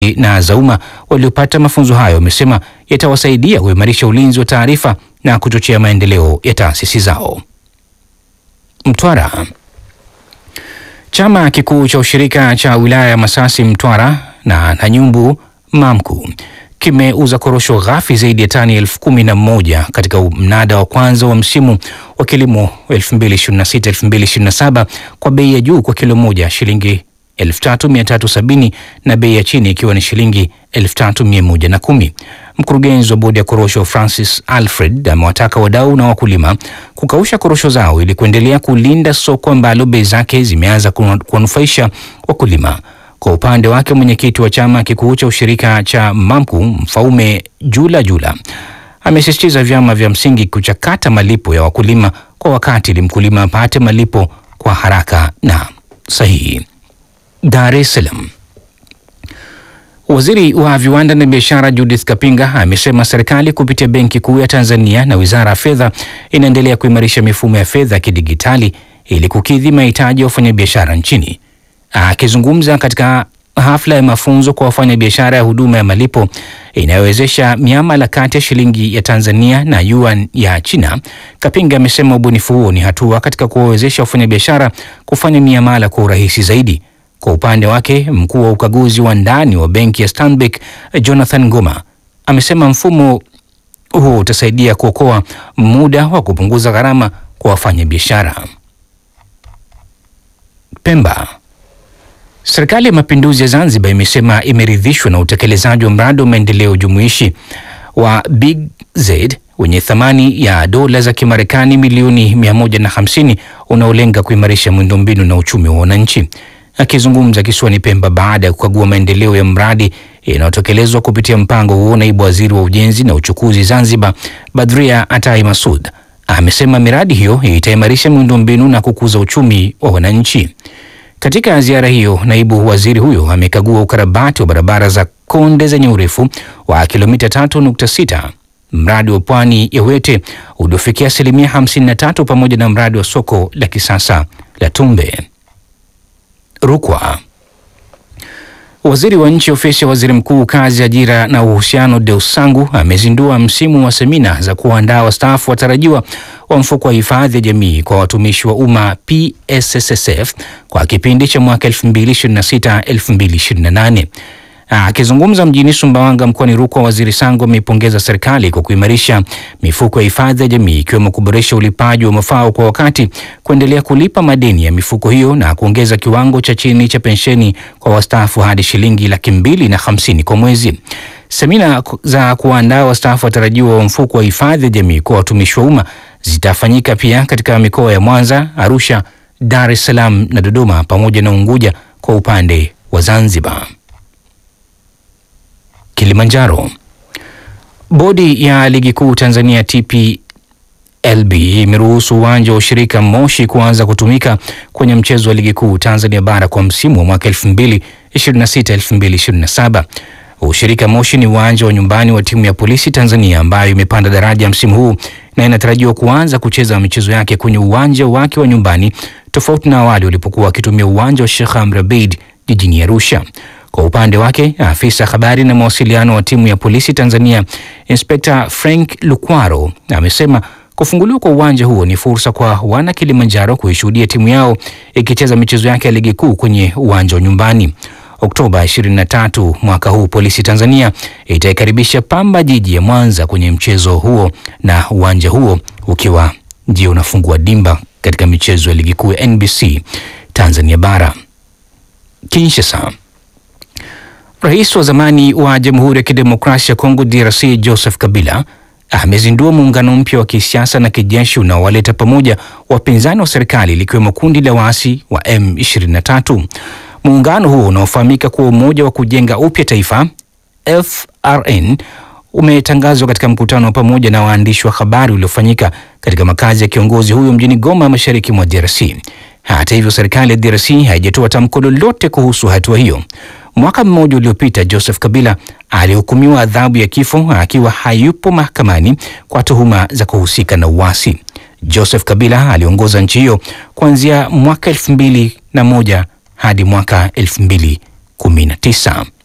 na za umma waliopata mafunzo hayo wamesema yatawasaidia kuimarisha ulinzi wa taarifa na kuchochea maendeleo ya taasisi zao. Mtwara. Chama kikuu cha ushirika cha wilaya ya Masasi Mtwara na Nanyumbu Mamku kimeuza korosho ghafi zaidi ya tani elfu kumi na moja katika mnada wa kwanza wa msimu wa kilimo 2026-2027 kwa bei ya juu kwa kilo moja shilingi 3370 na bei ya chini ikiwa ni shilingi 3110. Mkurugenzi wa bodi ya korosho Francis Alfred amewataka wadau na wakulima kukausha korosho zao ili kuendelea kulinda soko ambalo bei zake zimeanza kuwanufaisha wakulima. Kwa upande wake mwenyekiti wa chama kikuu cha ushirika cha Mamku Mfaume Jula Jula amesisitiza vyama vya msingi kuchakata malipo ya wakulima kwa wakati ili mkulima apate malipo kwa haraka na sahihi. Dar es Salaam. Waziri wa viwanda na biashara Judith Kapinga amesema serikali kupitia Benki Kuu ya Tanzania na Wizara ya Fedha inaendelea kuimarisha mifumo ya fedha ya kidigitali ili kukidhi mahitaji ya wafanyabiashara nchini. Akizungumza katika hafla ya mafunzo kwa wafanyabiashara ya huduma ya malipo inayowezesha miamala kati ya shilingi ya Tanzania na yuan ya China, Kapinga amesema ubunifu huo ni hatua katika kuwawezesha wafanyabiashara kufanya miamala kwa urahisi zaidi. Kwa upande wake, mkuu wa ukaguzi wa ndani wa benki ya Stanbic Jonathan Ngoma amesema mfumo huo utasaidia kuokoa muda wa kupunguza gharama kwa wafanyabiashara. Pemba. Serikali ya Mapinduzi ya Zanzibar imesema imeridhishwa na utekelezaji wa mradi wa maendeleo jumuishi wa Big Z wenye thamani ya dola za Kimarekani milioni 150 unaolenga kuimarisha miundombinu na uchumi wa wananchi. Akizungumza kisiwani Pemba baada ya kukagua maendeleo ya mradi inayotekelezwa kupitia mpango huo, naibu waziri wa ujenzi na uchukuzi Zanzibar Badria Atai Masud amesema miradi hiyo itaimarisha miundombinu na kukuza uchumi wa wananchi. Katika ziara hiyo, naibu waziri huyo amekagua ukarabati wa barabara za Konde zenye urefu wa kilomita 3.6, mradi wa pwani ya Wete uliofikia asilimia 53 pamoja na mradi wa soko la kisasa la Tumbe. Rukwa. Waziri wa nchi ofisi ya waziri mkuu kazi, ajira na uhusiano, Deus Sangu amezindua msimu wa semina za kuandaa wastaafu watarajiwa wa mfuko wa hifadhi ya jamii kwa watumishi wa umma PSSSF kwa kipindi cha mwaka 2026-2028. Akizungumza mjini Sumbawanga mkoani Rukwa, waziri Sangu ameipongeza serikali kwa kuimarisha mifuko ya hifadhi ya jamii ikiwemo kuboresha ulipaji wa mafao kwa wakati, kuendelea kulipa madeni ya mifuko hiyo na kuongeza kiwango cha chini cha pensheni kwa wastaafu hadi shilingi laki mbili na hamsini kwa mwezi. Semina za kuandaa wastaafu watarajiwa wa mfuko wa hifadhi ya jamii kwa watumishi wa umma zitafanyika pia katika mikoa ya Mwanza, Arusha, Dar es Salaam na Dodoma pamoja na Unguja kwa upande wa Zanzibar. Kilimanjaro. Bodi ya ligi kuu Tanzania TPLB imeruhusu uwanja wa ushirika Moshi kuanza kutumika kwenye mchezo wa ligi kuu Tanzania bara kwa msimu wa mwaka 2026-2027. Ushirika Moshi ni uwanja wa nyumbani wa timu ya Polisi Tanzania ambayo imepanda daraja msimu huu na inatarajiwa kuanza kucheza michezo yake kwenye uwanja wake wa nyumbani tofauti na awali walipokuwa wakitumia uwanja wa Sheikh Amri Abeid jijini Arusha. Kwa upande wake afisa habari na mawasiliano wa timu ya polisi Tanzania Inspekta Frank Lukwaro amesema kufunguliwa kwa uwanja huo ni fursa kwa wana Kilimanjaro kuishuhudia timu yao ikicheza michezo yake ya ligi kuu kwenye uwanja wa nyumbani. Oktoba 23 mwaka huu polisi Tanzania itaikaribisha Pamba Jiji ya Mwanza kwenye mchezo huo na uwanja huo ukiwa ndio unafungua dimba katika michezo ya ligi kuu ya NBC Tanzania bara. Kinshasa. Rais wa zamani wa Jamhuri ya Kidemokrasia ya Kongo DRC Joseph Kabila amezindua muungano mpya wa kisiasa na kijeshi unaowaleta pamoja wapinzani wa serikali likiwemo kundi la waasi wa M23. Muungano huo unaofahamika kuwa Umoja wa Kujenga Upya Taifa FRN umetangazwa katika mkutano wa pamoja na waandishi wa habari uliofanyika katika makazi ya kiongozi huyo mjini Goma, mashariki mwa DRC. Hata hivyo, serikali ya DRC haijatoa tamko lolote kuhusu hatua hiyo. Mwaka mmoja uliopita Joseph Kabila alihukumiwa adhabu ya kifo akiwa hayupo mahakamani kwa tuhuma za kuhusika na uasi. Joseph Kabila aliongoza nchi hiyo kuanzia mwaka elfu mbili na moja hadi mwaka elfu mbili kumi na tisa.